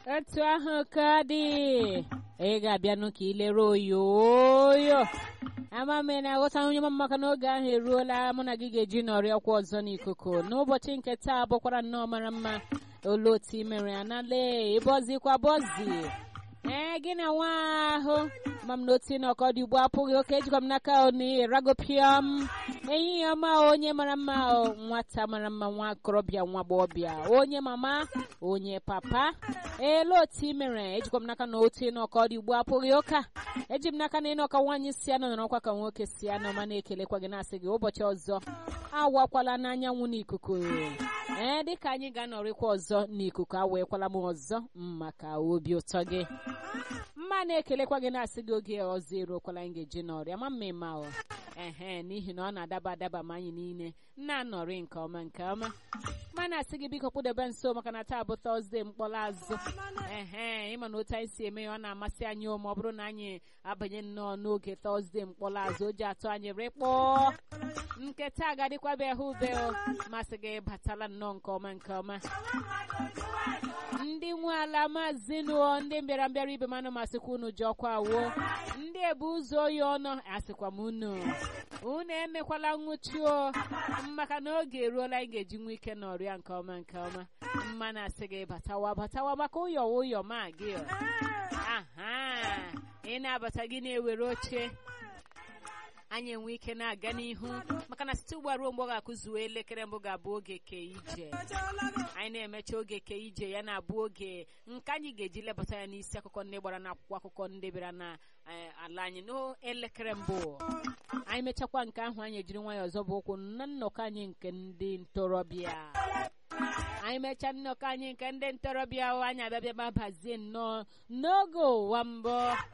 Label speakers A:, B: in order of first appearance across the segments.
A: etu ahụ ka dị ị ga-abịanụ ka ilere oyoyo ama m na aghọta onye ma maka n'oge ahụ eruola mụ na gị ga-eji nọrị ọkwa ọzọ n'ikuku n'ụbọchị nke taa bụkwara nnọọ mara mma olu otu i mere ya na lee ịbọzikwa bọzi ee gị na nwa ahụ ma m na otu n'ọkọ dị ugbo apụghị oke ejikwa m n'aka ragopiam ehihie ọma onye mara mma nwata mara mma nwa akorobịa nwa agbọghọbịa onye mama onye papa elu otu i mere ejikwa m n'aka na otu n'ọkọ dị ugbo apụghị ụka eji m n'aka na ịnọka nwaanyị si anọ nọrọkwa ka nwoke si anọ ma na-ekelekwa gị na-asị gị ụbọchị ọzọ awakwala n'anyanwụ n'ikuku ee dịka anyị ga-anọrịkwa ọzọ n'ikuku aweekwala m ọzọ maka obi ụtọ gị mma na-ekelekwa gị na-asị gị oge ọzọ eruokwala anyị ga-eji nọrịa ma mma ịma ọ ehe n'ihi na ọ na-adaba adaba ma anyị niile na-anọrị nke ọma nke ọma ma na-asị gị biko kpụdebe nso maka na taa bụ tọzdee mkpọrọ azụ ehe ịma na otu anyị si eme ya ọ na-amasị anyị ma ọ bụrụ na anyị abanye nnọọ n'oge tọzdee mkpọrọ azụ o ji atụ anyị rịkpọọ nke taa gadịkwabe ha ube masị gị batala nnọọ nke ọma nke ọma ndị nwe ala maazị nụọ ndị mbịara mbịara ibe manụ masịkwa unu ji ọkwa awuo ndị ebu ụzọ oyi ọnụ asịkwa m unu unu emekwala nwụchuo maka na oge eruola anyị ga-eji nwe ike n'ọrịa nke ọma nke ọma mma na-asị gị batawa batawa maka ụyọ ụyọ ma gị aha ị na-abata gị na-ewere oche anyị enwe ike na-aga n'ihu maka na site ugbu a ruo mgbe ọ ga-akụzuo elekere mbụ ga-abụ oge ke ije anyị na-emecha oge ke ije ya na-abụ oge nke anyị ga-eji lebata ya n'isi akụkọ ndị gbara n'akwụkwọ akụkọ ndị bịara na ala anyị n'elekere mbụ anyị mechakwa nke ahụ anyị ejiri nwayọọ ọzọ bụ ụkwụ na nnọkọ anyị nke ndị ntorobịa anyị mechaa nnọkọ anyị nke ndị ntorobịa anyị abịabịa ma bazie nnọọ n'oge ụwa mbụ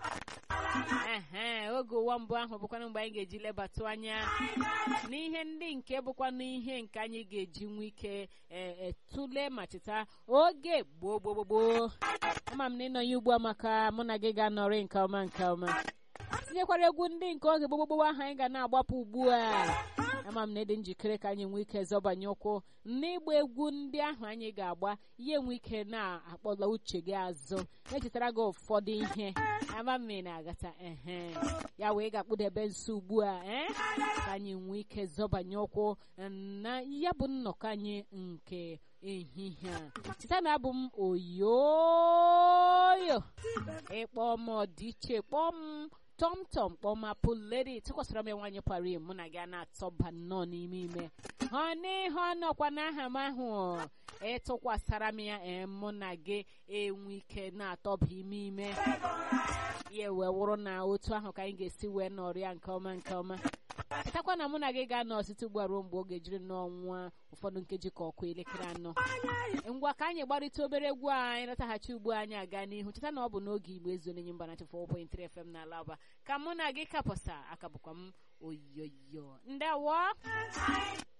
A: ehe oge ụwa mbụ ahụ bụkwana mgbe anyị ga-eji lebatụ anya n'ihe ndị nke bụkwana ihe nke anyị ga-eji nwee ike tụlee ma cheta oge gboo gboo gboo ama m na ịnọnye ugbu a maka mụ na gị ga-anọrị nke ọma nke ọma tinyekwara egwu ndị nke oge gbogbogbo ahụ anyị ga na-agbapụ ugbu a ama m na ịdị njikere ka anyị nwee ike zọbanye ụkwụ n'ịgba egwu ndị ahụ anyị ga-agba ihe nwee ike na-akpọla uche gị azụ echetara gị ụfọdụ ihe ama m na-agata ehe ya wee ga-akpụdebe nso ugbu a ee ka anyị nwee ike zọbanye ụkwụ na ya bụ nnọkọ anyị nke ehihie a cheta na abụ m oyoyo ịkpọ m ọdịiche kpọọ m tọmtọm kpọmapụ ledi tụkwasịra m nwaanyị pari mụ na gị a na-atọba nnọọ n'ime ime ha n'ihe ọnọkwa n'aha m ahụ ịtụkwasara m ya ee mụ na gị enwe ike na-atọba ime ime ya wee wụrụ na otu ahụ ka anyị ga-esi wee nọrịa nke ọma nke ọma chetakwa na mụ na gị ga-anọ site ugbu a ruo mgbe ọ ga-ejiri n'ọnwa ụfọdụ nkeji ka ọkụ elekere anọ ngwa ka anyị gbarịta obere egwu a anyị lọtaghachi ugbu anyị aga n'ihu cheta na ọ bụ n'oge igbo ezu n'enye mba na 4.3 FM na alaba ka mụ na gị kapọsa aka bụkwa m oyoyo ndewo